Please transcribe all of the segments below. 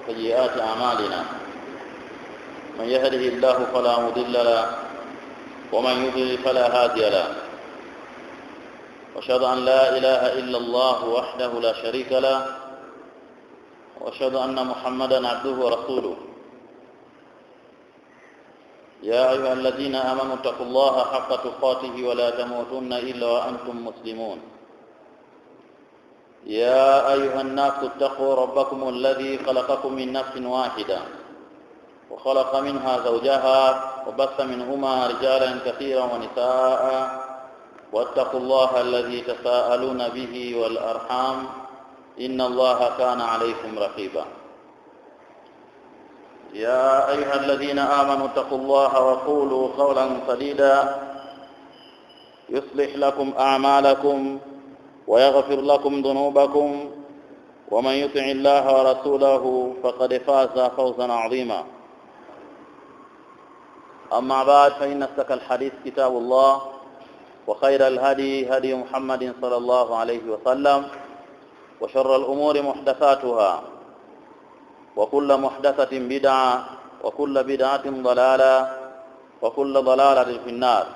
وسيئات أعمالنا من يهده الله فلا مضل له ومن يضلل فلا هادي له واشهد أن لا إله إلا الله وحده لا شريك له واشهد أن محمدا عبده ورسوله يا أيها الذين آمنوا اتقوا الله حق تقاته ولا تموتن إلا وأنتم مسلمون يا أيها الناس اتقوا ربكم الذي خلقكم من نفس واحدة وخلق منها زوجها وبث منهما رجالا كثيرا ونساء واتقوا الله الذي تساءلون به والأرحام إن الله كان عليكم رقيبا يا أيها الذين آمنوا اتقوا الله وقولوا قولا سديدا يصلح لكم أعمالكم ويغفر لكم ذنوبكم ومن يطع الله ورسوله فقد فاز فوزا عظيما أما بعد فإن استك الحديث كتاب الله وخير الهدي هدي محمد صلى الله عليه وسلم وشر الأمور محدثاتها وكل محدثة بدعة وكل بدعة ضلالة وكل ضلالة في النار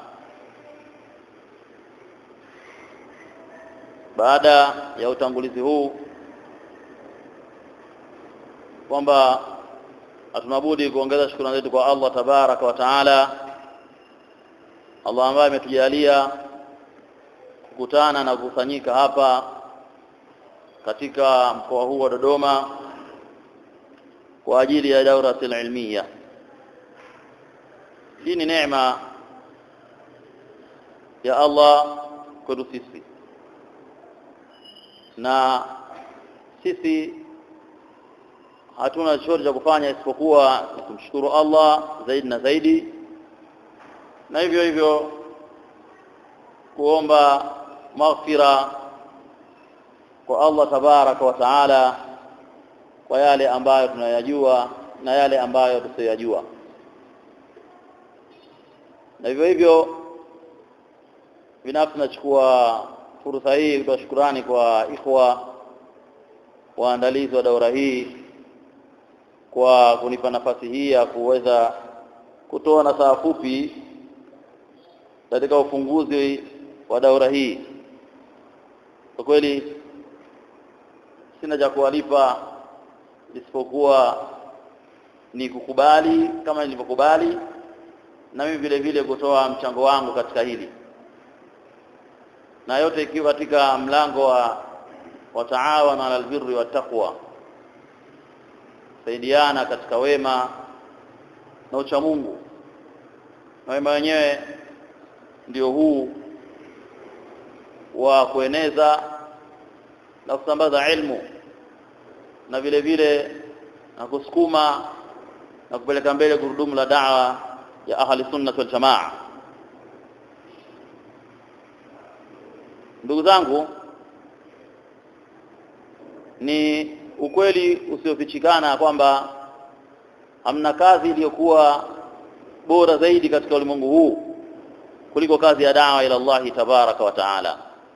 baada ya utangulizi huu kwamba hatunabudi kuongeza shukrani zetu kwa Allah tabaraka wa taala Allah ambaye ametujalia kukutana na kukusanyika hapa katika mkoa huu wa Dodoma kwa ajili ya dauratul ilmiya hii ni neema ya Allah kwetu sisi na sisi hatuna chochote cha kufanya isipokuwa ni kumshukuru Allah zaidi na zaidi na hivyo hivyo kuomba maghfira kwa Allah tabaraka wa taala kwa yale ambayo tunayajua na yale ambayo tusiyajua na hivyo hivyo binafsi nachukua fursa hii kutoa shukurani kwa ikhwa waandalizi wa daura hii kwa kunipa nafasi hii ya kuweza kutoa nasaha fupi katika ufunguzi wa daura hii kwa kweli sina cha kuwalipa isipokuwa ni kukubali kama nilivyokubali na mimi vile vile kutoa mchango wangu katika hili na yote ikiwa katika mlango wa wataawana ala albirri wattaqwa saidiana katika wema na uchamungu na wema wenyewe ndio huu wa kueneza na kusambaza ilmu na vile vile na kusukuma na kupeleka mbele gurudumu la da'wa ya ahli sunna wal jamaa ndugu zangu ni ukweli usiofichikana kwamba hamna kazi iliyokuwa bora zaidi katika ulimwengu huu kuliko kazi ya dawa ila Allah tabaraka wa taala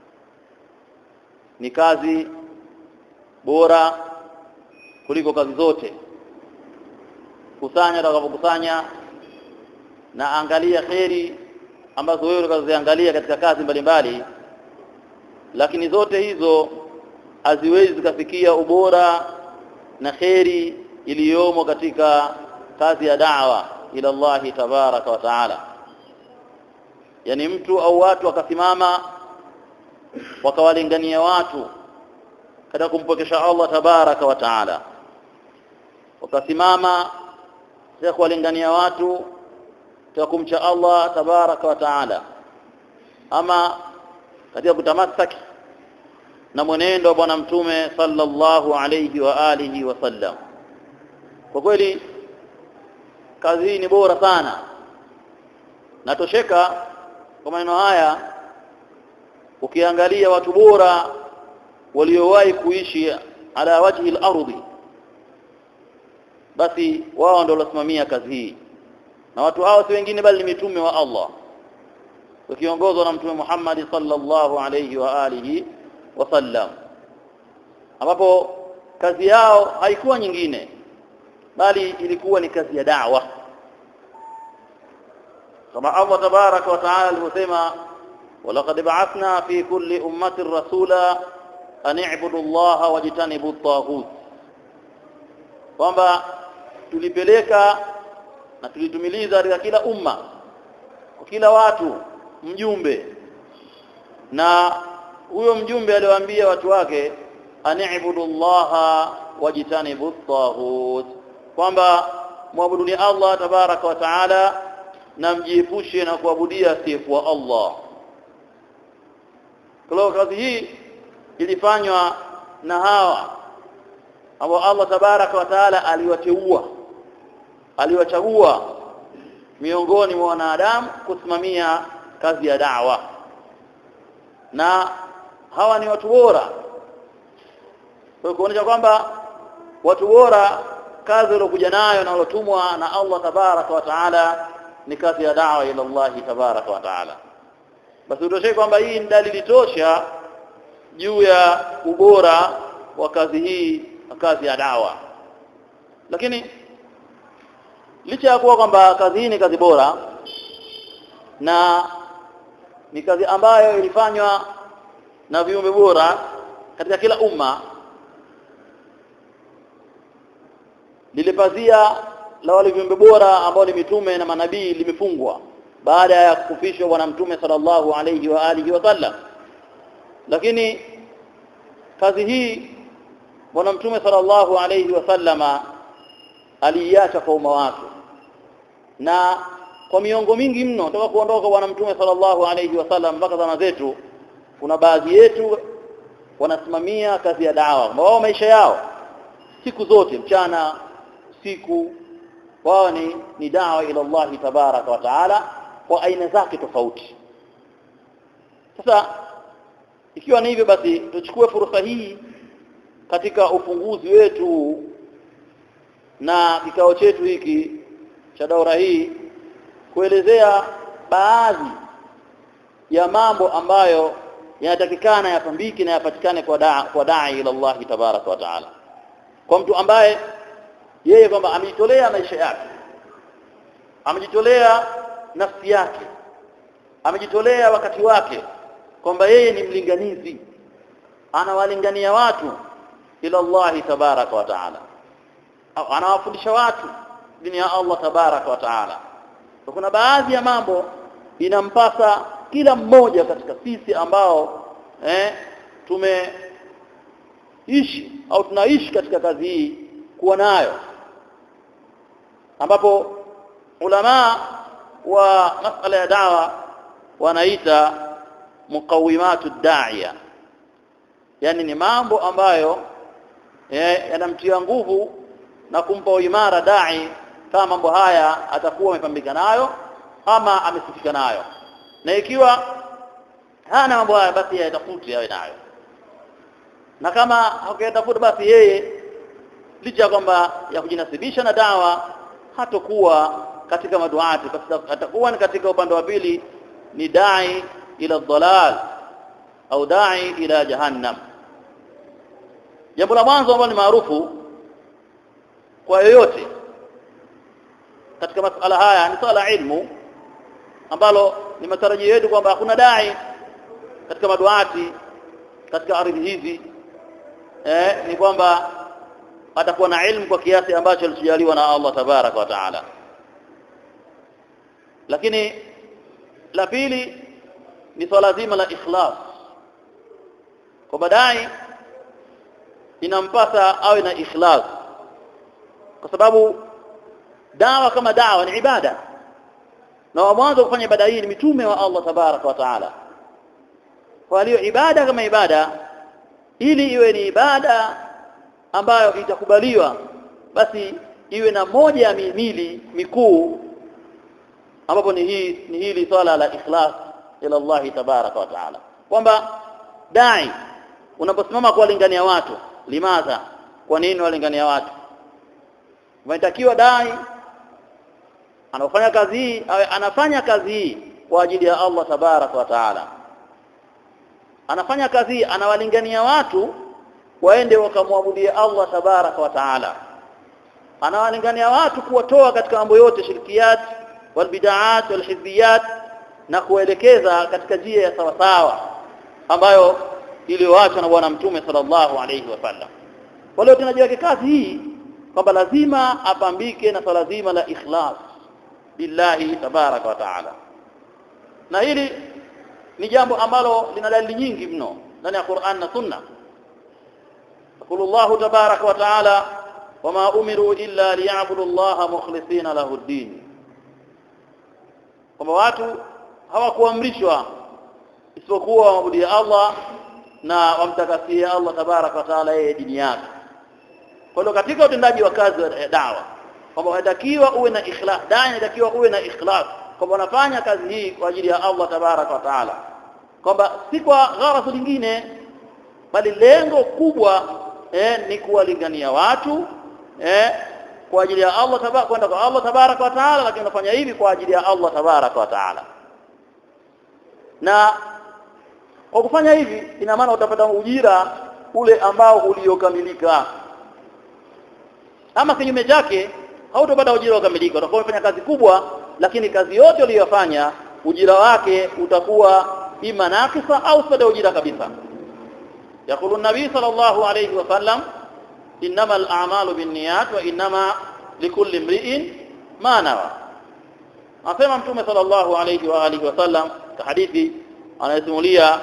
ni kazi bora kuliko kazi zote kusanya utakapokusanya na angalia kheri ambazo wewe utakazoziangalia katika kazi mbalimbali mbali, lakini zote hizo haziwezi zikafikia ubora na kheri iliyomo katika kazi ya da'wa ila Allah tabaraka wa taala yani mtu au watu wakasimama wakawalingania watu katika kumpokesha Allah tabaraka wa taala wakasimama katika kuwalingania watu katika kumcha Allah tabaraka wa taala ama katika kutamasaki na mwenendo wa bwana mtume sallallahu alayhi wa alihi wasallam kwa kweli kazi hii ni bora sana natosheka kwa maneno haya ukiangalia watu bora waliowahi kuishi ala wajhi al-ardhi basi wao ndio walosimamia kazi hii na watu hao si wengine bali ni mitume wa Allah wakiongozwa na mtume Muhammad sallallahu alayhi wa alihi wasallam ambapo kazi yao haikuwa nyingine bali ilikuwa ni kazi ya da'wa kama Allah tabaraka wa taala alivyosema walaqad ba'athna fi kulli ummatin rasula an i'budu Allah wajtanibu at-taghut kwamba tulipeleka na tulitumiliza katika kila umma kwa kila watu mjumbe na huyo mjumbe aliwaambia watu wake ani'budu Allah wajtanibu at-taghut kwamba muabuduni Allah tabaraka wa taala na mjiepushe na kuabudia asiyekuwa Allah kwa kazi hii ilifanywa na hawa ambao Allah tabaraka wa taala aliwateua aliwachagua miongoni mwa wanadamu kusimamia kazi ya da'wa na hawa ni watu bora kwa kuonyesha kwamba watu bora kazi waliokuja nayo na waliotumwa na Allah tabaraka wa taala ni kazi ya da'wa ila Allah tabaraka wa taala basi utoshe kwamba hii ni dalili tosha juu ya ubora wa kazi hii kazi ya dawa lakini licha ya kuwa kwamba kazi hii ni kazi bora na ni kazi ambayo ilifanywa na viumbe bora katika kila umma lile pazia la wale viumbe bora ambao ni mitume na manabii limefungwa baada ya kufishwa bwana mtume sallallahu alayhi wa alihi wasallam lakini kazi hii bwana mtume sallallahu alayhi wasallama aliiacha kwa umma wake na kwa miongo mingi mno toka kuondoka bwana mtume sallallahu alayhi wasallam mpaka zama zetu kuna baadhi yetu wanasimamia kazi ya dawa wao maisha yao siku zote mchana siku wao ni, ni dawa ila Allah tabaraka wa taala kwa aina zake tofauti sasa ikiwa ni hivyo basi tuchukue fursa hii katika ufunguzi wetu na kikao chetu hiki cha daura hii kuelezea baadhi ya mambo ambayo yanatakikana yapambiki na yapatikane kwa daa kwa dai ila Allah tabaraka wa taala kwa mtu ambaye yeye kwamba amejitolea maisha yake amejitolea nafsi yake amejitolea wakati wake kwamba yeye ni mlinganizi anawalingania watu ila Allah tabaraka wa taala au anawafundisha watu dini ya Allah tabaraka wa taala kuna baadhi ya mambo inampasa kila mmoja katika sisi ambao eh, tumeishi au tunaishi katika kazi hii kuwa nayo ambapo ulama wa masala ya dawa wanaita muqawimatu da'iya yani ni mambo ambayo eh, yanamtia nguvu na kumpa uimara dai kama mambo haya atakuwa amepambika nayo ama amesifika nayo na ikiwa hana mambo haya basi yatafuti yawe nayo na kama hakuyatafuta basi yeye licha ya kwamba ya kujinasibisha na dawa hatokuwa katika maduati basi atakuwa ni katika upande wa pili ni dai ila dhalal au dai ila jahannam jambo la mwanzo ambalo ni maarufu kwa yoyote katika masala haya ni swala ilmu ambalo ni matarajio yetu kwamba hakuna dai katika maduati katika ardhi hizi eh, ni kwamba atakuwa na ilmu kwa kiasi ambacho alichojaliwa na Allah tabaraka wa taala lakini la pili ni swala zima la ikhlas kwa baadaye inampasa awe na ikhlas kwa sababu dawa kama dawa ni ibada na wa mwanzo kufanya ibada hii ni mitume wa Allah tabaraka wa taala kwa hiyo ibada kama ibada ili iwe ni ibada ambayo itakubaliwa basi iwe na moja ya mihimili mikuu ambapo ni hii ni hili swala la ikhlas ila Allah tabaraka wa taala kwamba dai unaposimama kuwalingania watu limadha kwa nini walingania watu unatakiwa dai anafanya kazi hii awe anafanya kazi hii kwa ajili ya Allah tabaraka wa taala anafanya kazi hii anawalingania watu waende wakamwabudia Allah tabaraka wa taala anawalingania watu kuwatoa katika mambo yote shirkiyat walbidaat walhizbiyat na kuelekeza katika njia ya sawa sawa ambayo iliyoachwa na bwana mtume sallallahu alayhi wasallam kwa leo tunajiweka kazi hii kwamba lazima apambike na swala zima la ikhlas billahi tabaraka wa taala na hili ni jambo ambalo lina dalili nyingi mno ndani ya Qur'an na Sunna يقول الله تبارك وتعالى وما أمروا إلا ليعبدوا الله مخلصين له الدين kwamba watu hawakuamrishwa isipokuwa waabudia Allah na wamtakasie Allah tabaraka wa taala yeye dini yake kwa hiyo katika utendaji wa kazi wa dawa kwamba unatakiwa uwe na ikhlas dai inatakiwa uwe na ikhlas kwamba unafanya kazi hii kwa ajili ya Allah tabaraka wa taala kwamba si kwa gharasi lingine bali lengo kubwa eh, ni kuwalingania watu eh, kwa ajili ya Allah tabaraka kwenda kwa Allah tabaraka wa taala lakini unafanya hivi kwa ajili ya Allah tabaraka wa taala na kwa kufanya hivi ina maana utapata ujira ule ambao uliokamilika ama kinyume chake hautopata ujira ukamilika utakuwa umefanya kazi kubwa lakini kazi yote uliyofanya ujira wake utakuwa ima nakisa au sada ujira kabisa يقول النبي صلى الله عليه وسلم إنما الأعمال بالنيات وإنما لكل امرئ ما نوى أسمى متومة صلى الله عليه وآله وسلم كحديث أنا يسموليا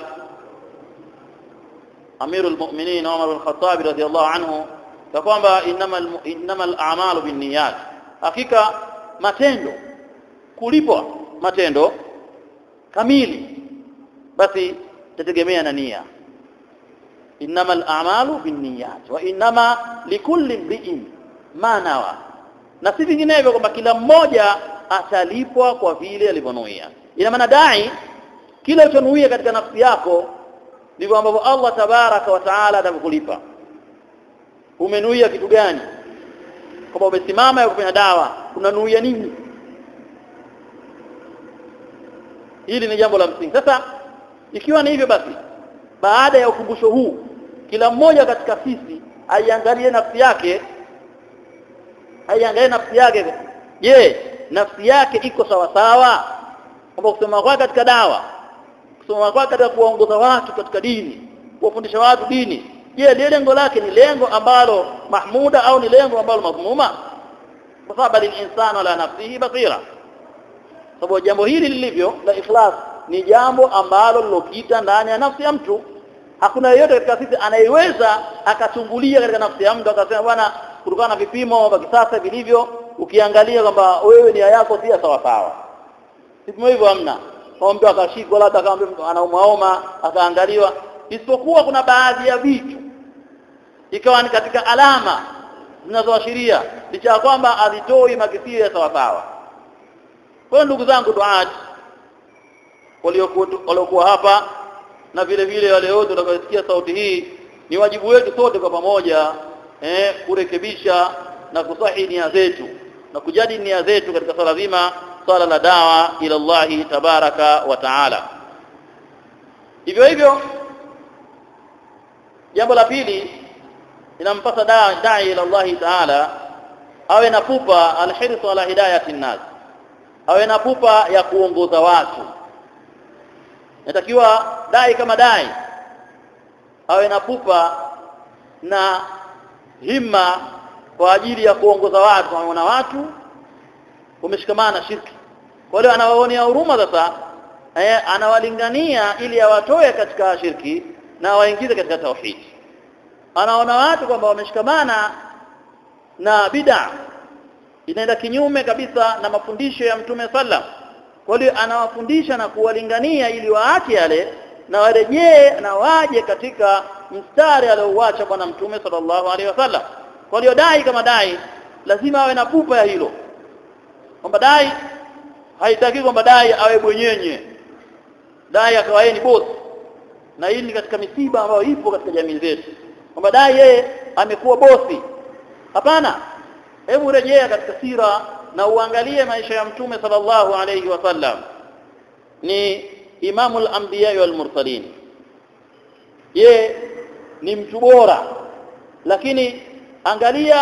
أمير المؤمنين عمر بن الخطاب رضي الله عنه فقام إنما, الم... إنما الأعمال بالنيات hakika matendo kulipwa matendo kamili basi tategemea na nia innama al-a'malu binniyat wa innama likulli imri'in ma nawa na si vinginevyo kwamba kila mmoja atalipwa kwa vile alivyonuia ina maana dai kila uchonuia katika nafsi yako ndivyo ambavyo Allah tabaraka wa taala atakulipa umenuia kitu gani kwamba umesimama ya kufanya dawa unanuia nini hili ni jambo la msingi sasa ikiwa ni hivyo basi baada ya ukumbusho huu kila mmoja katika sisi aiangalie nafsi yake aiangalie nafsi yake je nafsi yake iko sawa sawa kwamba kusema kwake katika dawa kusema kwake katika kuwaongoza watu katika dini kuwafundisha watu dini je lile lengo lake ni lengo ambalo mahmuda au ni lengo ambalo madhmuma kwa sababu al-insanu ala nafsihi basira sababu jambo hili lilivyo la ikhlas ni jambo ambalo lilopita ndani ya nafsi ya mtu hakuna yeyote katika sisi anayeweza akachungulia katika nafsi ya mtu akasema bwana kutokana na vipimo vya kisasa vilivyo ukiangalia kwamba wewe nia yako si sawa sawa vipimo hivyo hamna kwa mtu akashikwa labda kama mtu anaumaoma akaangaliwa isipokuwa kuna baadhi ya vitu ikawa ni katika alama zinazoashiria licha ya kwamba alitoi makisio ya sawa sawa kwa ndugu zangu duati waliokuwa hapa na vile vile wale wote watakaosikia sauti hii ni wajibu wetu sote kwa pamoja eh, kurekebisha na kusahi nia zetu na kujadi nia zetu katika swala zima swala la dawa ila Allahi tabaraka wa taala hivyo hivyo jambo la pili inampasa dai da ila Allahi taala awe na pupa alhirsu ala hidayati nnas awe na pupa ya kuongoza watu natakiwa dai kama dai awe na pupa na himma kwa ajili ya kuongoza watu anaona watu wameshikamana na shirki kwa hiyo anawaonea huruma sasa eh, anawalingania ili awatoe katika shirki na waingize katika tauhid anaona watu kwamba wameshikamana na bid'a inaenda kinyume kabisa na mafundisho ya mtume sallam kwa hiyo anawafundisha na kuwalingania ili waache yale na warejee na waje katika mstari aliouacha bwana mtume sallallahu alaihi wasallam kwa hiyo dai kama dai lazima awe na pupa ya hilo kwamba dai haitaki kwamba dai awe bwenyenye dai akawa yeye ni boss na hii ni katika misiba ambayo ipo katika jamii zetu kwamba dai yeye amekuwa bosi hapana hebu rejea katika sira na uangalie maisha ya mtume sallallahu alayhi wasallam ni imamul anbiya wal mursalin ye ni mtu bora lakini angalia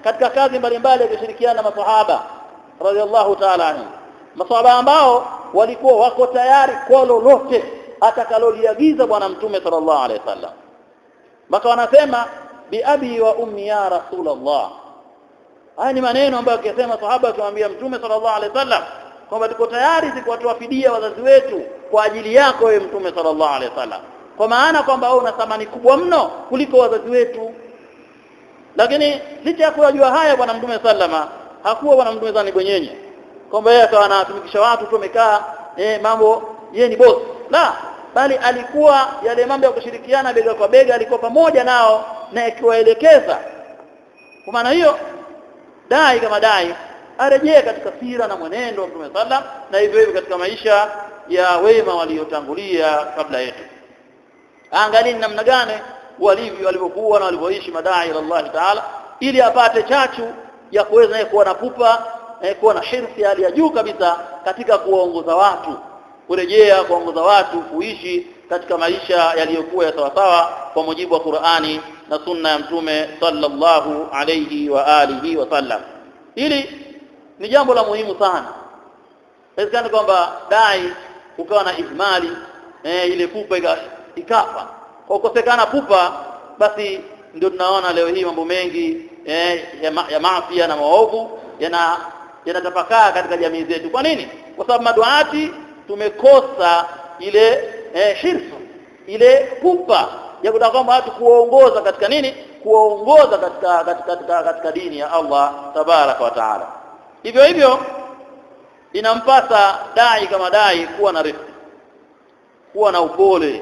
katika kazi mbalimbali akishirikiana na masahaba radhiallahu ta'ala anhu masahaba ambao walikuwa wako tayari kwa lolote atakaloliagiza bwana mtume sallallahu alaihi wasallam mpaka wanasema bi abi wa ummi ya rasulullah haya ni maneno ambayo akisema sahaba akimwambia mtume sallallahu alaihi wasallam kwamba tuko tayari kuwatoa fidia wazazi wetu kwa ajili yako wewe mtume sallallahu alaihi wasallam kwa maana kwamba wewe una thamani kubwa mno kuliko wazazi wetu lakini licha ya kujua haya bwana mtume sallama hakuwa bwana mtume zani bwenyenye kwamba yeye akawa anatumikisha watu tu amekaa eh, mambo yeye ni boss la bali alikuwa yale mambo ya kushirikiana bega kwa bega alikuwa pamoja nao na akiwaelekeza kwa maana hiyo dai kama dai arejee katika sira na mwenendo wa Mtume sallam na hivyo hivyo katika maisha ya wema waliotangulia kabla yetu angalini namna gani walivyo walivyokuwa na walivyoishi madai ila Allah taala ili apate chachu ya kuweza kuwa na pupa eh, kuwa na hirsi hali ya juu kabisa katika kuwaongoza watu kurejea kuongoza watu kuishi katika maisha yaliyokuwa ya sawasawa kwa mujibu wa Qur'ani na sunna ya mtume sallallahu alayhi wa alihi wasallam hili ni jambo la muhimu sana inawezekana kwamba dai ukawa na ihmali eh, ile pupa ikafa kwa kukosekana pupa basi ndio tunaona leo hii mambo mengi eh, ya, ma, ya maafia na maovu yana yanatapakaa katika jamii zetu kwa nini kwa sababu maduati tumekosa ile eh, hirsu ile pupa ya kutaka kwamba watu kuwaongoza katika nini kuwaongoza katika katika, katika katika dini ya Allah tabaraka wa taala hivyo hivyo inampasa dai kama dai kuwa na rifiki kuwa na upole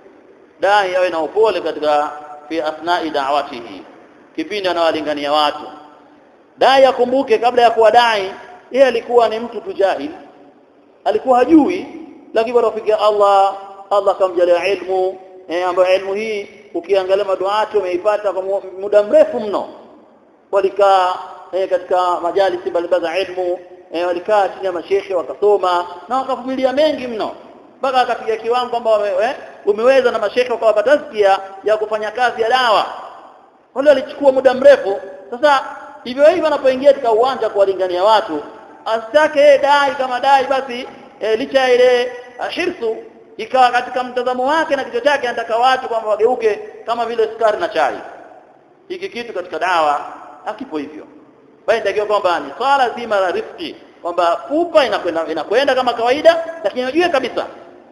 dai awe na upole katika fi asnai da'watihi kipindi anawalingania watu dai akumbuke kabla ya kuwa dai yeye alikuwa ni mtu tujahil alikuwa hajui lakini baada kufikia Allah Allah kamjalia ilmu eh, ambayo ilmu hii ukiangalia maduati wameipata kwa muda mrefu mno walikaa eh, katika majalisi mbalimbali za ilmu eh, walikaa chini ya mashekhe wakasoma na wakavumilia mengi mno mpaka akafikia kiwango kwamba eh, umeweza na mashekhe wakawapa tazkia ya kufanya kazi ya dawa wale walichukua muda mrefu sasa hivyo hivyo anapoingia katika uwanja kuwalingania watu asitake dai kama dai basi e, licha ya ile hirsu ikawa katika mtazamo wake na kichwa chake anataka watu kwamba wageuke kama vile sukari na chai hiki kitu katika dawa hakipo hivyo bali ndio kwamba ni swala zima la rifiki kwamba pupa inakwenda inakwenda kama kawaida lakini unajua kabisa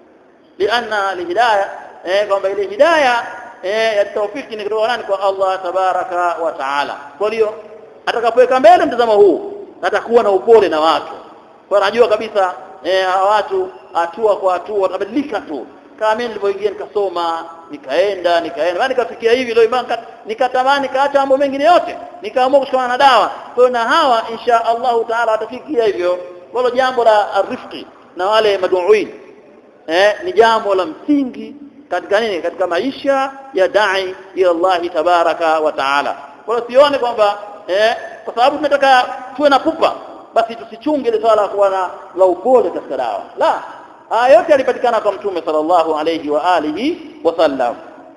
lianna lihidayah eh kwamba ile hidayah eh ya tawfiki ni kutoka nani kwa Allah tabaraka wa taala kwa hiyo atakapoweka mbele mtazamo huu atakuwa na upole na watu kwa anajua kabisa eh watu hatua kwa hatua watabadilika tu kama mimi nilipoingia nikasoma nikaenda nikaenda bali nikafikia hivi leo imani nikatamani kaacha mambo mengine yote nikaamua kushikamana na dawa kwa na hawa insha Allah taala watafikia hivyo wala jambo la rifqi na wale maduuin eh ni jambo la msingi katika nini katika maisha ya dai ila Allah tabaraka wa taala kwa sione kwamba eh kwa sababu tunataka tuwe na pupa basi tusichunge ile swala kuwa na la upole katika dawa la haya yote yalipatikana kwa mtume sallallahu alayhi wa alihi wasallam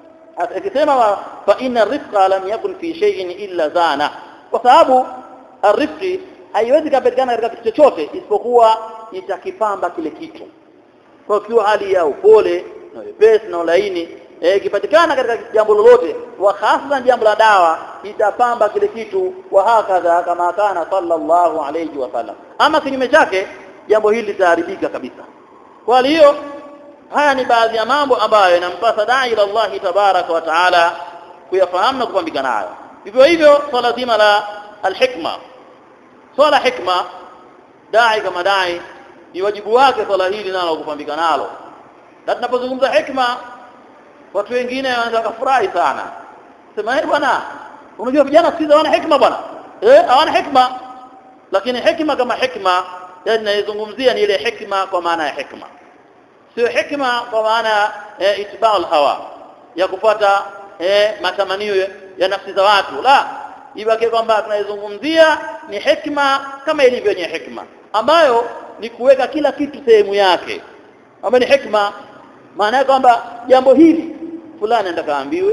akisema fa inna rifqa lam yakun fi shay'in illa zana kwa sababu arifqi haiwezi kupatikana katika kitu chochote isipokuwa itakipamba kile kitu kwa hiyo hali ya upole na wepesi na ulaini ikipatikana katika jambo lolote wa hasa jambo la dawa itapamba kile kitu wa hakadha kama kana sallallahu alayhi wasallam ama kinyume chake jambo hili litaharibika kabisa kwa hiyo haya ni baadhi ya mambo ambayo yanampasa dai ila Allah tabaraka wa taala kuyafahamu na kupambika nayo hivyo hivyo swala zima la alhikma swala hikma dai kama dai ni wajibu wake swala hili nalo kupambika nalo na tunapozungumza hikma watu wengine wanaanza kufurahi sana sema eh bwana unajua vijana siku hawana hikma bwana eh hawana hikma lakini hikma kama hikma yani naizungumzia ni ile hikma kwa maana ya hikma sio hikma kwa maana eh, itibau hawa ya kufuata eh, matamanio ya nafsi za watu la ibaki kwamba tunaizungumzia ni hikma kama ilivyo yenye hikma ambayo ni kuweka kila kitu sehemu yake ambayo ni hikma maana yake kwamba jambo hili fulani anataka aambiwe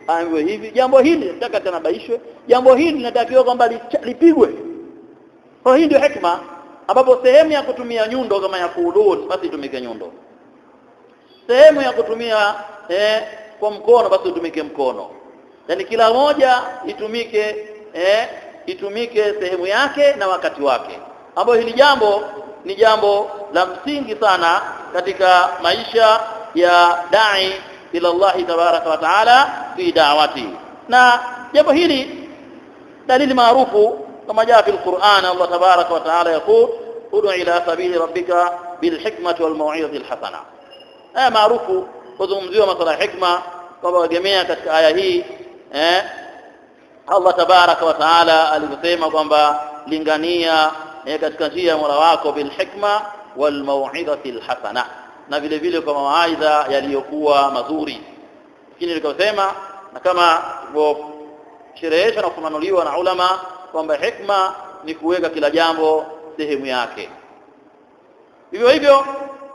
aambiwe hivi jambo hili nataka tanabaishwe jambo hili linatakiwa kwamba lipigwe kwa hii ndio hikma ambapo sehemu ya kutumia nyundo kama ya kuudud basi itumike nyundo sehemu ya kutumia eh, kwa mkono basi utumike mkono yani kila moja itumike eh, itumike sehemu yake na wakati wake ambapo hili jambo ni jambo la msingi sana katika maisha ya dai ila Allah tabaraka wa taala fi da'wati na jambo hili dalili maarufu kama jaa fi alquran Allah tabaraka wa taala yaqul ud'u ila sabili rabbika bilhikmati walmau'izati alhasana aya maarufu kuzungumziwa masuala ya hikma kwamba wagemea katika aya hii eh Allah tabaraka wa taala alivyosema kwamba lingania eh, katika njia ya Mola wako bilhikma walmau'izati alhasana na vile vile kwa mawaidha yaliyokuwa mazuri lakini nikasema na kama shereheshwa na kufafanuliwa na ulama kwamba hikma ni kuweka kila jambo sehemu yake hivyo hivyo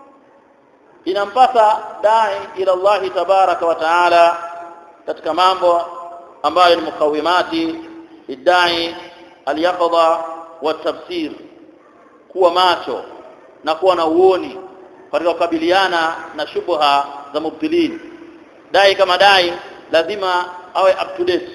inampasa dai ila Allah tabaraka wa taala katika mambo ambayo ni mukawimati idai alyaqadha wa tafsir kuwa macho na kuwa na uoni katika kukabiliana na shubha za mubtilin dai kama dai lazima awe up to date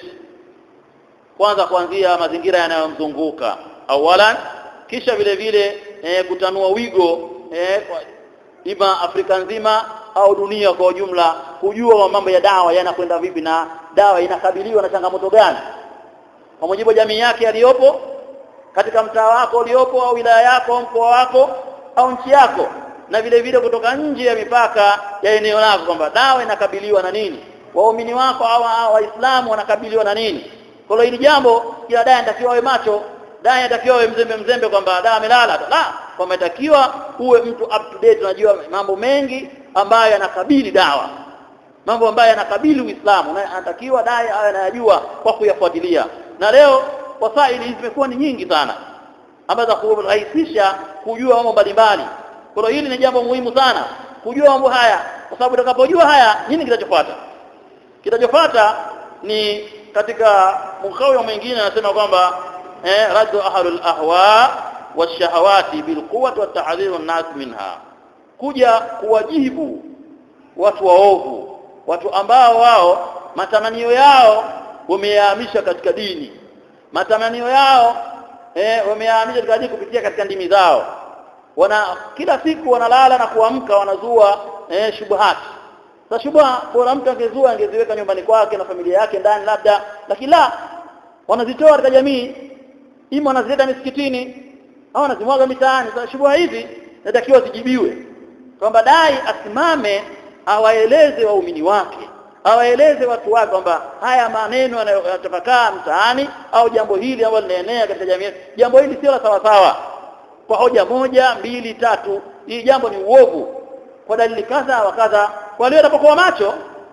kwanza kuanzia mazingira yanayomzunguka awalan kisha vile vile e, kutanua wigo e, kwa ima Afrika nzima au dunia kwa ujumla kujua mambo ya dawa yanakwenda vipi na dawa inakabiliwa na changamoto gani kwa mujibu wa jamii yake aliyopo katika mtaa wako uliopo au wilaya yako mkoa wako au nchi yako na vile vile kutoka nje ya mipaka ya eneo lako kwamba dawa inakabiliwa na nini waumini wako au waislamu wanakabiliwa na nini kwa hiyo hili jambo kila dai anatakiwa awe macho dai anatakiwa awe mzembe mzembe kwamba dai amelala la kwamba inatakiwa uwe mtu up to date unajua mambo mengi ambayo yanakabili dawa mambo ambayo yanakabili Uislamu na anatakiwa dai awe anayajua kwa kuyafuatilia na leo wasaili zimekuwa ni nyingi sana ambazo kurahisisha kujua mambo mbalimbali kwa hiyo hili ni jambo muhimu sana kujua mambo haya kwa sababu utakapojua haya nini kitachofuata kitachofuata ni katika mkawio mwingine anasema kwamba eh, raddu ahlul ahwa washahawati bilquwwati watahdhiru an-nas minha kuja kuwajibu watu waovu watu ambao wao matamanio yao wameyahamisha katika dini matamanio yao eh, wameyahamisha katika dini kupitia katika ndimi zao wana kila siku wanalala na kuamka wanazua eh, shubuhati sasa shubha bora mtu angezua angeziweka nyumbani kwake na familia yake ndani labda lakini la wanazitoa katika jamii ima wanazileta misikitini au wanazimwaga mitaani sasa shubha hizi natakiwa zijibiwe kwamba dai asimame awaeleze waumini wake awaeleze watu wake kwamba haya maneno yanayotapakaa mtaani au jambo hili ambalo linaenea katika jamii jambo hili sio la sawa sawa kwa hoja moja mbili tatu hii jambo ni uovu kwa dalili kadha wa kadha kwa leo atakapokuwa macho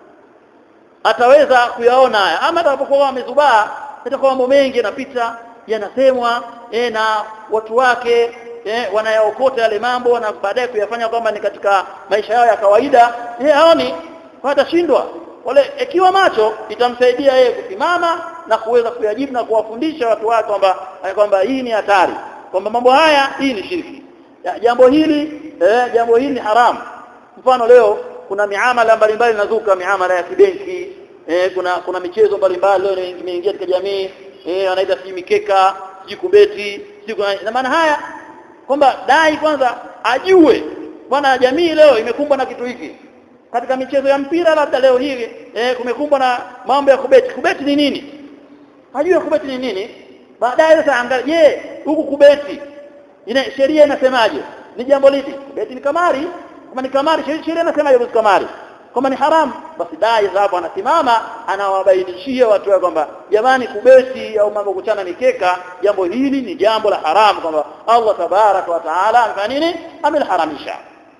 ataweza kuyaona haya ama atakapokuwa amezubaa itakuwa mambo mengi yanapita yanasemwa e, na watu wake e, wanayaokota yale mambo na baadaye kuyafanya kwamba ni katika maisha yao ya kawaida e, haoni watashindwa wale ikiwa macho itamsaidia yeye kusimama na kuweza kuyajibu na kuwafundisha watu wake kwamba kwamba hii ni hatari kwamba mambo haya hii ni shirki ya, jambo hili eh, jambo hili ni haramu mfano leo kuna miamala mbalimbali inazuka miamala ya kibenki eh, kuna kuna michezo mbalimbali leo imeingia katika jamii eh, wanaita si mikeka si kubeti si na maana haya kwamba dai kwanza ajue bwana jamii leo imekumbwa na kitu hiki katika michezo ya mpira labda leo hii eh, kumekumbwa na mambo ya kubeti kubeti ni nini ajue kubeti ni nini baadaye sasa angalia je huku kubeti ina sheria inasemaje ni jambo lipi kubeti ni kamari kama ni kamari sheria inasemaje kuhusu kamari kama ni haramu basi dai hapo anasimama anawabainishia watu wake kwamba jamani kubeti au mambo kuchana mikeka jambo hili ni jambo la haramu kwamba Allah tabaraka wa taala amefanya nini amelharamisha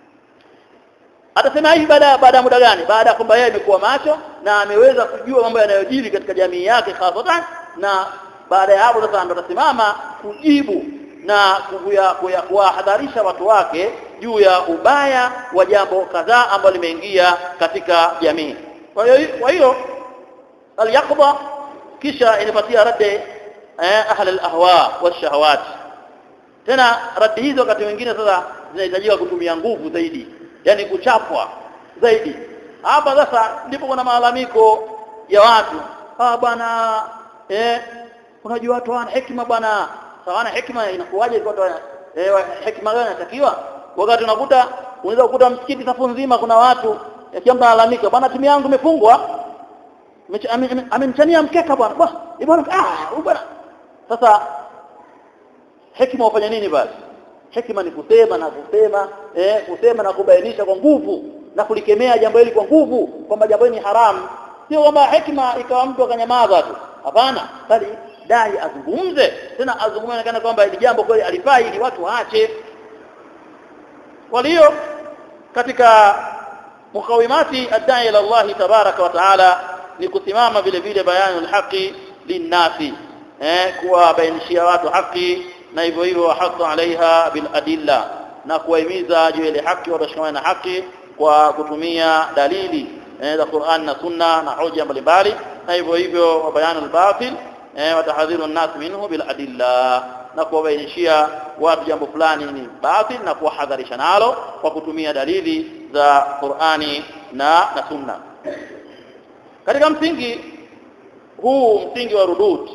atasema hivi baada baada ya muda gani baada ya kwamba yeye amekuwa macho na ameweza kujua mambo yanayojiri katika jamii yake hasatan na baada ya hapo sasa ndo atasimama kujibu na kuwahadharisha watu wake juu ya ubaya wa jambo kadhaa ambalo limeingia katika jamii kwa hiyo kwa hiyo al-yaqda kisha inapatia raddi eh, ahli al-ahwa wash-shahawat tena raddi hizo wakati mwingine sasa zinahitajika kutumia nguvu zaidi yani kuchapwa zaidi hapa sasa ndipo kuna malalamiko ya watu ah bwana eh unajua watu wana hekima bwana sawana hekima inakuwaje kwa watu eh hekima gani inatakiwa wakati unakuta unaweza kukuta msikiti safu nzima kuna watu kila mtu analalamika bwana timu yangu imefungwa amemchania mkeka bwana bwana ah bwana sasa hekima ufanya nini basi hekima ni kusema na kusema eh kusema na kubainisha kwa nguvu na kulikemea jambo hili kwa nguvu kwamba jambo hili ni haramu sio kwamba hekima ikawa mtu akanyamaza tu hapana bali dai azungumze tena azungumze kana kwamba hili jambo kweli alifai ili watu waache kwa hiyo katika mukawimati adai ila Allah tabaraka wa taala ni kusimama vile vile bayanu alhaqi linnasi eh kuwabainishia watu haki na hivyo hivyo hasa alaiha bil adilla na kuwahimiza juu ile haki watashikamana na haki kwa kutumia dalili eh, za Qur'an na Sunna na hoja mbalimbali na hivyo hivyo bayanu al-batil eh, watahadhiru an-nas minhu bil adilla na kuwabainishia watu jambo fulani ni batil na kuwahadharisha nalo kwa kutumia dalili za Qur'ani na na Sunna katika msingi huu msingi wa rudud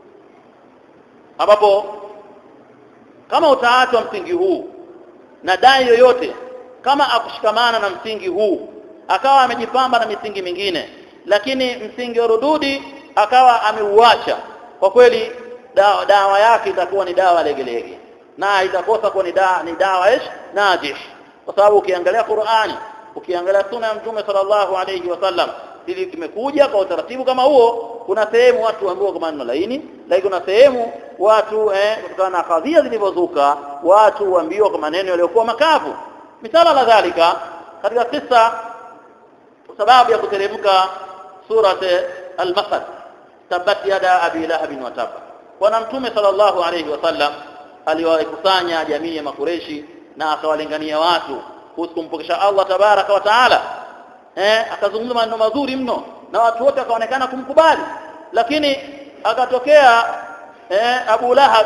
ambapo kama utaachwa msingi huu na dai yoyote kama akushikamana na msingi huu akawa amejipamba na misingi mingine lakini msingi wa rududi akawa ameuacha kwa kweli dawa, dawa yake itakuwa ni dawa legelege na itakosa kuwa ni dawa ni dawa ish najih kwa sababu ukiangalia Qur'ani ukiangalia sunna ya mtume sallallahu alayhi wasallam ili kimekuja kwa utaratibu kama huo kuna sehemu watu ambao kwa maneno laini lakini kuna sehemu watu eh kutokana na kadhia zilizozuka watu waambiwa kwa maneno yaliyokuwa makavu misala la dhalika katika kisa sababu ya kuteremka surat al-masad tabat yada abi lahab wa tab bwana mtume sallallahu alayhi wasallam aliwakusanya jamii ya makureshi na akawalingania watu kuhusu kumpokesha Allah tabaraka wa taala eh akazungumza maneno mazuri mno na watu wote wakaonekana kumkubali lakini akatokea eh Abu Lahab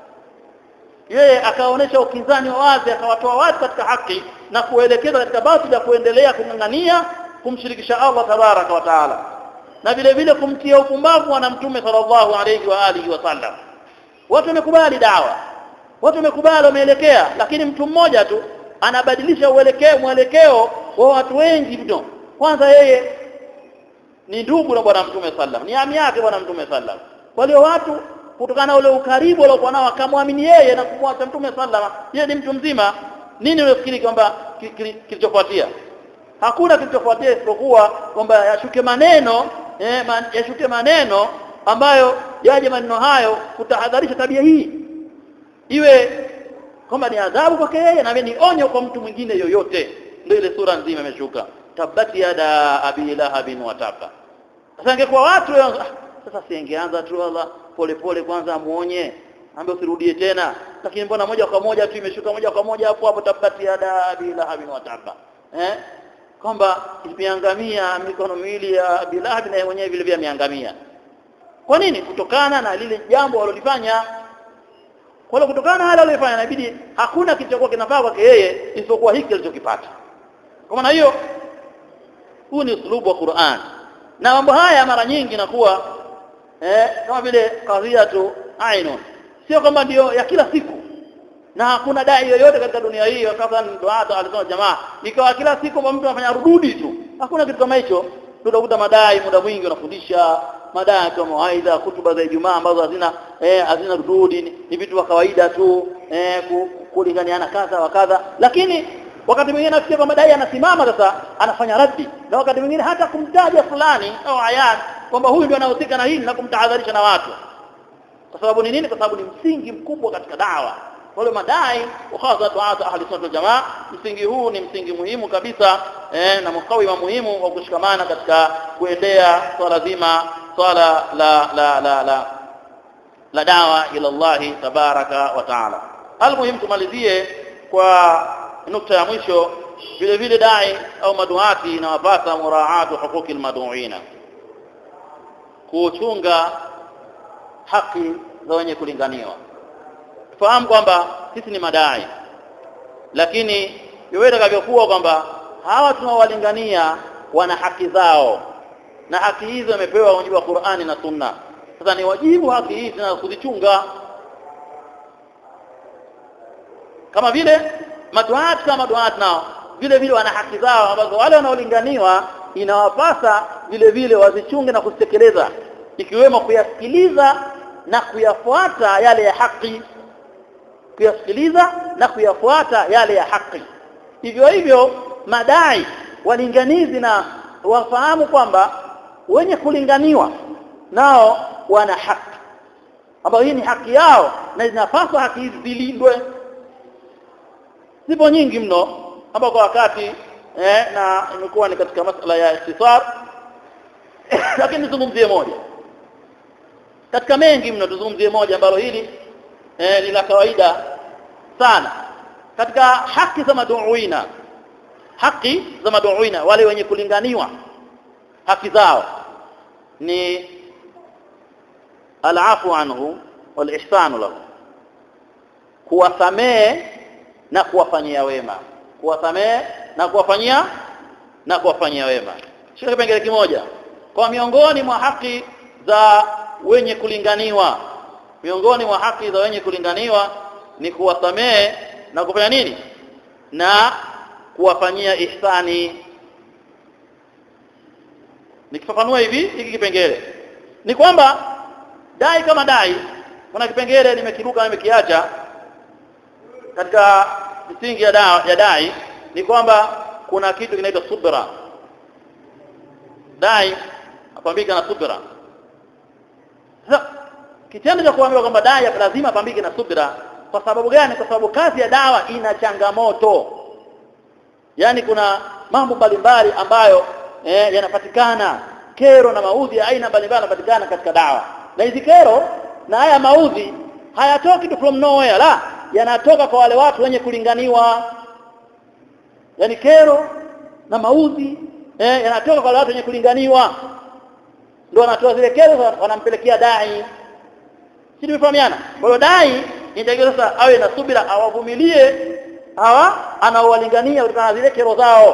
yeye akaonesha ukinzani wa wazi akawatoa watu katika haki na kuelekeza katika batili ya kuendelea kung'ang'ania kumshirikisha Allah tabaraka wa taala na vile vile kumtia upumbavu na mtume sallallahu alayhi wa alihi wasallam watu wamekubali dawa watu wamekubali wameelekea lakini mtu mmoja tu anabadilisha uelekeo mwelekeo wa watu wengi mno kwanza yeye ni ndugu na bwana mtume sallam ni ami yake bwana mtume sallam kwa hiyo watu kutokana na ule ukaribu waliokuwa nao akamwamini yeye na kumwacha mtume sallam yeye ni mtu mzima nini unafikiri kwamba kilichofuatia hakuna kilichofuatia isipokuwa kwamba yashuke maneno eh, man, yashuke maneno ambayo yaje maneno hayo kutahadharisha tabia hii iwe kwamba ni adhabu kwake yeye na ni onyo kwa mtu mwingine yoyote ndio ile sura nzima imeshuka tabati yada abi lahabin wataka sasa ingekuwa watu sasa siingeanza tu Allah pole pole kwanza amuonye ambaye usirudie tena lakini mbona moja kwa moja tu imeshuka moja kwa moja hapo hapo tabati yada abi lahabin wataka eh kwamba imeangamia mikono miwili ya Bilahab na mwenyewe vile vile ameangamia kwa nini kutokana na lile jambo walilofanya kwa hiyo kutokana na hali aliyofanya inabidi hakuna kilichokuwa kinafaa kwake yeye isipokuwa hiki alichokipata kwa maana hiyo huu ni uslubu wa Qur'an na mambo haya mara nyingi nakuwa eh, kama vile kadhia tu ainun sio kwamba ndio ya kila siku na hakuna dai yoyote katika dunia hii wakati duata alisema jamaa ikawa kila siku mtu anafanya rududi tu hakuna kitu kama hicho tutakuta madai muda mwingi wanafundisha madai kama mawaidha kutuba za Ijumaa ambazo hazina eh, hazina rududi ni vitu vya kawaida tu eh, kulinganiana kadha wa kadha lakini wakati mwingine nafikia kwamba dai anasimama sasa anafanya raddi na wakati mwingine hata kumtaja fulani au ayan kwamba huyu ndio anahusika na hili na kumtahadharisha na watu kwa sababu ni nini kwa sababu ni msingi mkubwa katika dawa wale madai hasa tuata ahli sunna jamaa msingi huu ni msingi muhimu kabisa eh, na mkawima muhimu wa kushikamana katika kuendea swala zima swala la la la la la dawa ila Allah tabaraka wa taala almuhim tumalizie kwa nukta ya mwisho vile vile dai au maduati inawapasa muraatu huquqi almaduina kuchunga haki za wenye kulinganiwa fahamu kwamba sisi ni madai lakini yote itakavyokuwa kwamba hawa tunaowalingania wana haki zao na haki hizo imepewa mujibu wa Qur'ani na Sunna sasa ni wajibu haki hizi na kuzichunga kama vile maduati kama maduati nao vile vile wana haki zao ambazo wale wanaolinganiwa inawapasa vile vile wazichunge na kuzitekeleza ikiwemo kuyasikiliza na kuyafuata yale ya haki kuyasikiliza na kuyafuata yale ya haki hivyo hivyo madai walinganizi na wafahamu kwamba wenye kulinganiwa nao wana haki ambayo hii ni haki yao na zinapaswa haki hizi zilindwe zipo nyingi mno ambao kwa wakati eh, na imekuwa ni katika masala ya istisar lakini tuzungumzie moja katika mengi mno tuzungumzie moja ambalo hili eh, ni la kawaida sana katika haki za maduuina haki za maduuina wale wenye kulinganiwa haki zao ni alafu anhu wal ihsanu lahu kuwasamehe na kuwafanyia wema kuwasamehe na kuwafanyia na kuwafanyia wema shika kipengele kimoja kwa miongoni mwa haki za wenye kulinganiwa miongoni mwa haki za wenye kulinganiwa ni kuwasamehe na kufanya nini na kuwafanyia ihsani nikifafanua hivi hiki kipengele ni kwamba dai kama dai kuna kipengele nimekiruka nimekiacha katika misingi ya, da, ya dai ni kwamba kuna kitu kinaitwa subra dai apambike na subra sasa kitendo cha kuambiwa kwamba dai lazima apambike na subra kwa sababu gani kwa sababu kazi ya dawa ina changamoto yaani kuna mambo mbalimbali ambayo eh, yanapatikana kero na maudhi ya aina mbalimbali yanapatikana katika dawa na hizi kero na haya maudhi hayatoki tu from nowhere la yanatoka kwa wale watu wenye kulinganiwa yani kero na maudhi eh, yanatoka kwa wale watu wenye kulinganiwa ndio wanatoa zile kero wanampelekea dai si tumefahamiana kwa hiyo dai inatakiwa sasa awe na subira awavumilie hawa anaowalingania kutokana na zile kero zao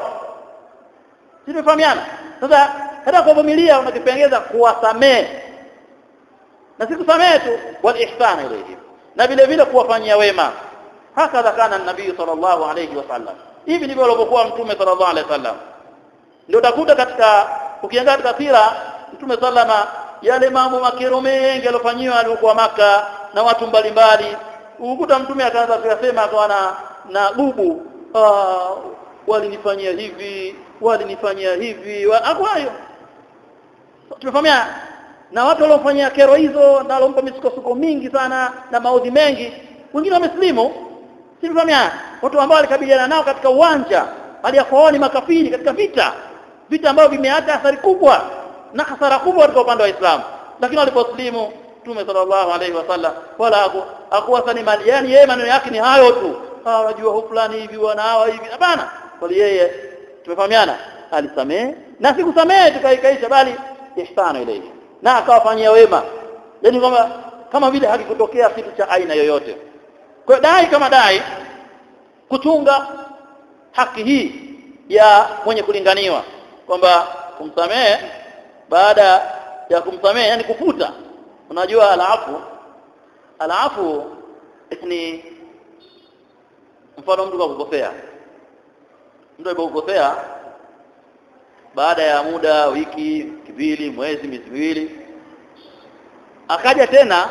si tumefahamiana sasa hata kuvumilia unakipengeza kuwasamehe na si kusamehe tu wal ihsana ilayhi na vile vile kuwafanyia wema hakadha kana nabii sallallahu alayhi wasallam hivi ndivyo alivyokuwa mtume sallallahu alayhi wasallam ndio utakuta katika ukiangalia katika sira mtume sallama yale mambo makero mengi aliyofanyiwa alikuwa maka na watu mbalimbali ukuta mtume akaanza kuyasema akawa na na bubu ah walinifanyia hivi walinifanyia hivi wa, hayo tumefahamiana na watu waliofanyia kero hizo na walompa misukosuko mingi sana na maudhi mengi wengine wameslimu simfahamiana watu ambao walikabiliana nao katika uwanja aliyakuwa ni makafiri katika vita vita ambavyo vimeacha athari kubwa na hasara kubwa katika upande wa Uislamu lakini waliposlimu Mtume sallallahu alaihi wasallam wala hakuwa sani mali yani yeye maneno yake ni hayo tu hawa wajua hu fulani hivi wana hawa hivi hapana bali yeye tumefahamiana alisamehe na sikusamehe tukaikaisha bali ihsanu ilayhi na akawafanyia wema yani kwamba kama vile hakikutokea kitu cha aina yoyote kwa dai kama dai kuchunga haki hii ya mwenye kulinganiwa kwamba kumsamehe baada ya kumsamehe yani kufuta unajua alafu alafu ni mfano mtu kakukosea mtu alipokosea baada ya muda wiki mbili mwezi miezi miwili akaja tena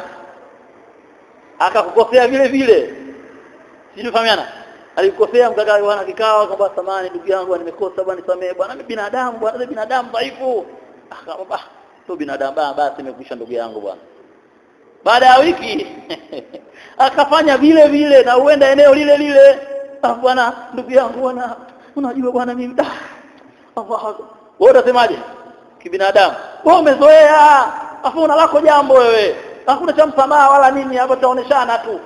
akakukosea vile vile sijifahamiana alikosea mkaka bwana kikao kwamba samani ndugu yangu nimekosa bwana nisamee bwana mimi binadamu bwana mimi binadamu dhaifu akamwambia sio binadamu basi nimekwisha ndugu yangu bwana baada ya wiki akafanya vile vile na uenda eneo lile lile bwana ndugu yangu bwana unajua bwana mimi da wewe utasemaje kibinadamu wewe umezoea afu una lako jambo wewe hakuna cha msamaha wala nini hapo taoneshana tu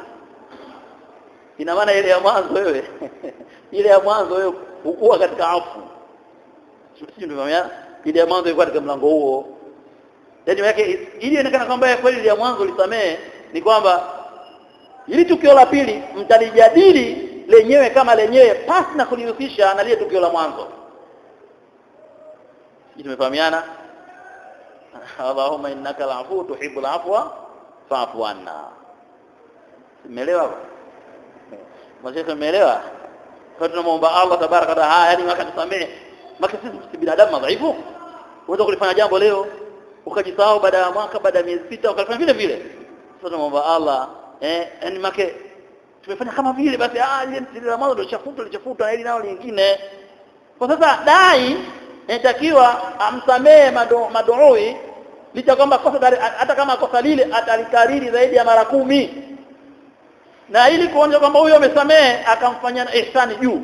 ina maana ile ya mwanzo wewe ile ya mwanzo wewe hukuwa katika afu sio ndio ile ya mwanzo ilikuwa katika mlango huo yaani yake ili ionekana kwamba kweli ya mwanzo lisamehe ni kwamba ili tukio la pili mtalijadili lenyewe kama lenyewe pasi na kulihusisha na lile tukio la mwanzo hii tumefahamiana Allahumma innaka al-afu tuhibbul afwa fa'fu anna umeelewa Mashaka umeelewa kwa tunamuomba Allah tabaraka wa taala yani maka tusamehe maka sisi si binadamu madhaifu unaweza kulifanya jambo leo ukajisahau baada ya mwaka baada ya miezi sita ukafanya vile vile sasa tunamuomba Allah eh yani make tumefanya kama vile basi ah ile mtili la mwanzo ndio chafuta lichafuta na ile nao lingine kwa sasa dai inatakiwa amsamehe maduui licha kwamba kosa hata kama kosa lile atalikariri zaidi ya mara kumi na ili kuonyesha kwamba huyo amesamehe akamfanyia ihsani juu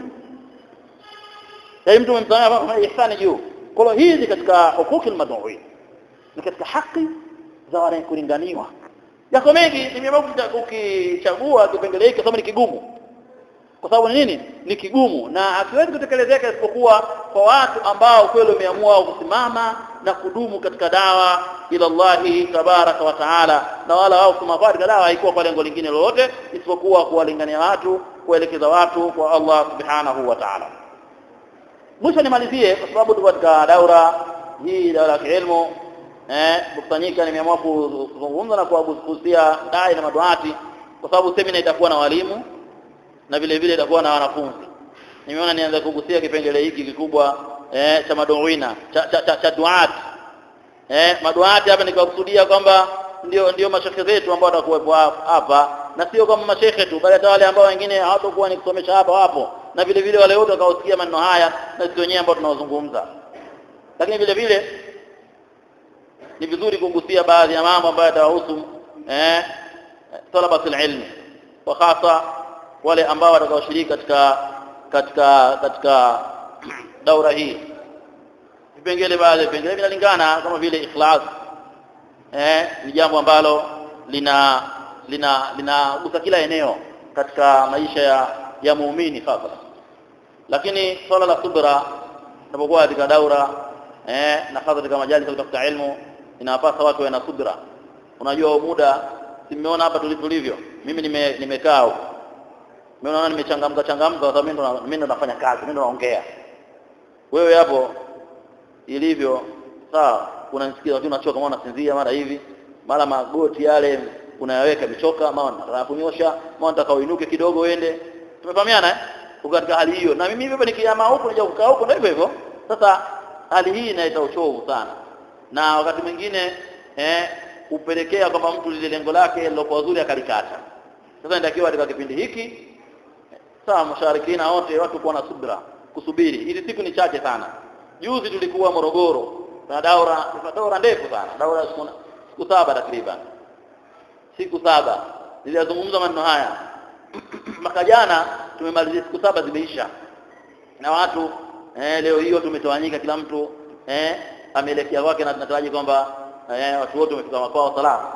yaani mtu umemsamehe kwa ihsani juu kwa hiyo hizi katika hukuki almadui ni katika haki za wale kulinganiwa yako mengi nimeamua ukichagua kipengele hiki kwa sababu ni kigumu kwa sababu nini ni kigumu na hakiwezi kutekelezeka isipokuwa kwa watu ambao kweli wameamua kusimama na kudumu katika dawa ila Allahi tabaraka wa taala na wala wao kusema katika dawa haikuwa kwa lengo lingine lolote isipokuwa kuwalingania watu kuelekeza watu kwa Allah subhanahu wa taala mwisho nimalizie kwa sababu tuko katika daura hii daura ya kielimu eh kukusanyika nimeamua kuzungumza na kuwagusia dai na maduati kwa sababu semina itakuwa na walimu na vile vile itakuwa na wanafunzi nimeona nianze kugusia kipengele hiki kikubwa eh cha maduina cha cha, cha, cha duat eh maduati hapa nikakusudia kwamba ndio ndio mashekhe zetu ambao watakuwepo hapa na sio kama mashekhe tu bali hata wale ambao wengine hawatakuwa ni kusomesha hapa wapo na vile vile wale wote watakaosikia maneno haya na sisi wenyewe ambao tunaozungumza lakini vile vile ni vizuri kugusia baadhi ya mambo ambayo yatawahusu eh talabatul ilmi wa hasa wale ambao watakaoshiriki katika katika katika daura hii vipengele baadhi vipengele vinalingana kama vile ikhlas eh ni jambo ambalo lina lina linagusa kila eneo katika maisha ya ya muumini hasa lakini swala la subra tunapokuwa katika daura eh na hasa katika majalisa kutafuta ilmu inawapasa watu wawe na subra unajua muda simeona hapa tulivyo mimi nime nimekaa huko mimi naona nimechangamka changamka kwa sababu mimi ndo mimi ndo nafanya kazi mimi ndo naongea wewe hapo ilivyo sawa unanisikia lakini unachoka kama unasinzia mara hivi mara magoti yale unayaweka michoka mara unataka kunyosha mara unataka uinuke kidogo uende tumefahamiana eh uko katika hali hiyo na mimi hivyo nikiama huko nija kukaa huko ndio hivyo hivyo sasa hali hii inaita uchovu sana na wakati mwingine eh upelekea kwamba mtu lile lengo lake lilokuwa zuri akalikata sasa inatakiwa katika kipindi hiki sawa masharikina wote watu kuwa na subra kusubiri hizi siku ni chache sana juzi tulikuwa Morogoro na daura daura ndefu sana daura siku, siku saba takriban siku saba nilizungumza maneno haya mwaka jana tumemalizia siku saba zimeisha na watu eh, leo hiyo tumetawanyika kila mtu eh, ameelekea kwake na tunataraji kwamba eh, watu wote wamefika makwao salama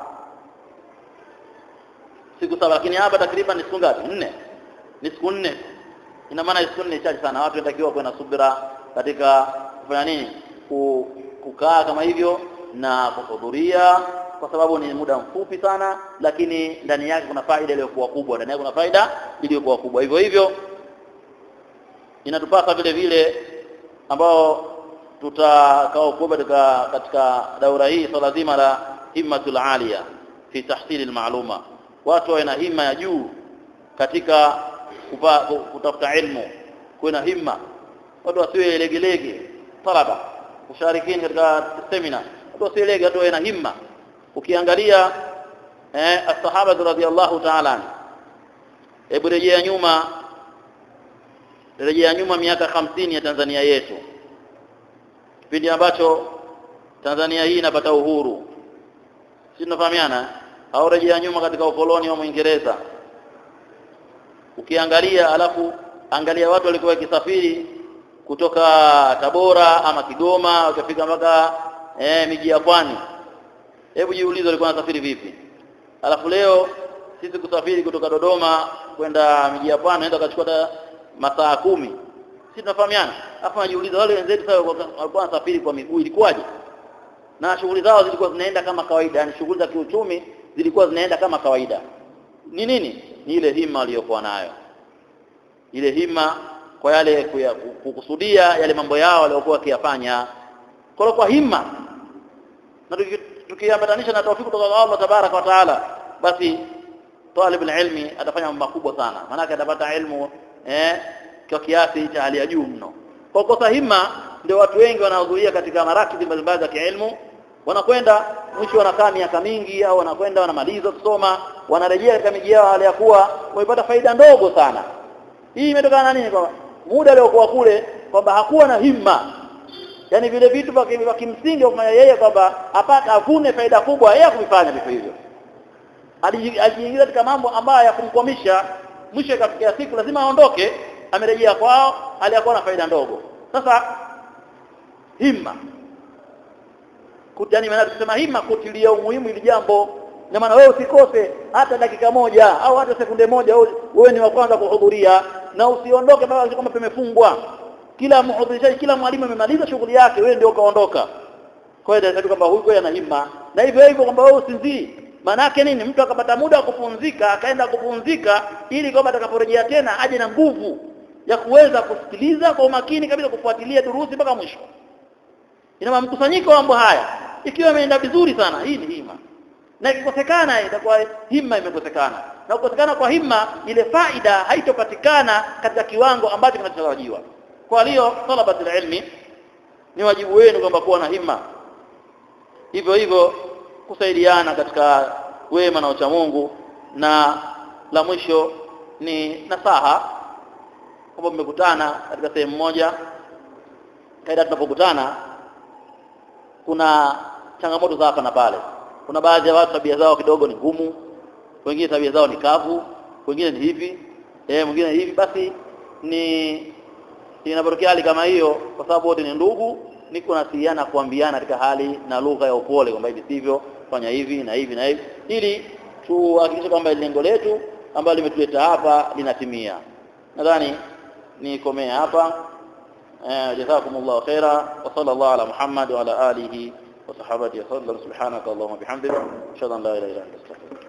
siku saba lakini hapa takriban ni siku ngapi nne ni siku nne ina maana siku nne chache sana watu wanatakiwa kuwa na subira katika kufanya nini kukaa kama hivyo na kuhudhuria kwa sababu ni muda mfupi sana lakini ndani yake kuna faida iliyokuwa kubwa ndani yake kuna faida iliyokuwa kubwa hivyo hivyo inatupasa vile vile ambao tutakao kuwa katika katika daura hii swala zima la himmatul alia fi tahsili almaluma watu wawe na himma ya juu katika kupa, kutafuta ilmu kuwe na himma watu wasiwe legelege talaba musharikini katika semina watu wasiwe lege watu wawe na himma ukiangalia eh as-sahaba radhiyallahu ta'ala hebu rejea nyuma rejea nyuma miaka hamsini ya Tanzania yetu kipindi ambacho Tanzania hii inapata uhuru si tunafahamiana au rejea nyuma katika ukoloni wa Mwingereza ukiangalia alafu angalia watu walikuwa wakisafiri kutoka Tabora ama Kigoma wakafika mpaka eh, miji ya pwani hebu jiulize walikuwa wanasafiri vipi alafu leo sisi kusafiri kutoka Dodoma kwenda miji ya pwani naenda kachukua masaa kumi sisi tunafahamiana alafu najiuliza wale wenzetu sasa walikuwa wanasafiri kwa miguu ilikuwaje na shughuli zao zilikuwa zinaenda kama kawaida yani shughuli za kiuchumi zilikuwa zinaenda kama kawaida ni nini ni ile hima waliyokuwa nayo ile hima kwa yale kuya- kukusudia yale mambo yao waliokuwa wakiyafanya kwa kwa hima na tuki- tukiambatanisha na tawfiki kutoka kwa Allah tabaraka wa taala basi talib ilmi atafanya mambo makubwa sana maana atapata ilmu eh kwa kiasi cha hali ya juu mno kwa kosa hima ndio watu wengi wanaohudhuria katika marakidhi mbalimbali za kiilmu wanakwenda mwisho wanakaa miaka mingi au wanakwenda wanamaliza kusoma wanarejea katika miji yao hali ya kuwa wamepata faida ndogo sana hii imetokana na nini kwa muda aliokuwa kule kwamba hakuwa na himma yani vile vitu vya vya kimsingi kufanya yeye kwamba apate avune faida kubwa yeye kuvifanya vitu hivyo Aliji- alijiingiza katika mambo ambayo ya kumkwamisha mwisho ikafikia siku lazima aondoke amerejea kwao aliyakuwa na faida ndogo sasa himma Kut- yani maana tukisema himma kutilia umuhimu ili jambo na maana wewe usikose hata dakika moja au hata sekunde moja wewe- wewe ni wa kwanza kuhudhuria na usiondoke mpaka kama pamefungwa kila mhudhurishaji kila mwalimu amemaliza shughuli yake wewe ndio kaondoka kwa hiyo ndio kwamba huyu ana himma na hivyo hivyo kwamba wewe usinzii maana yake nini mtu akapata muda wa kupumzika akaenda kupumzika ili kwamba atakaporejea tena aje na nguvu ya kuweza kusikiliza kwa umakini kabisa kufuatilia durusi mpaka mwisho ina maana mkusanyiko wa mambo haya ikiwa imeenda vizuri sana hii ni hima na ikikosekana itakuwa himma imekosekana na kukosekana kwa himma ile faida haitopatikana katika kiwango ambacho kinachotarajiwa kwa hiyo talabatul ilmi ni wajibu wenu kwamba kuwa na himma hivyo hivyo kusaidiana katika wema na uchamungu na la mwisho ni nasaha kwamba mmekutana katika sehemu moja kaida tunapokutana kuna changamoto za hapa na pale kuna baadhi ya watu tabia zao kidogo ni ngumu wengine tabia zao ni kavu wengine ni hivi eh mwingine ni hivi basi ni inapotokea hali kama hiyo kwa sababu wote ni ndugu ni kunasihiana kuambiana katika hali na lugha ya upole kwamba hivi sivyo fanya hivi na hivi na hivi ili tuhakikishe kwamba lengo letu ambalo limetuleta hapa linatimia nadhani nikomee hapa آه، جزاكم الله خيرا وصلى الله على محمد وعلى آله وصحبه وسلم سبحانك اللهم وبحمدك أشهد أن لا إله إلا أنت أستغفرك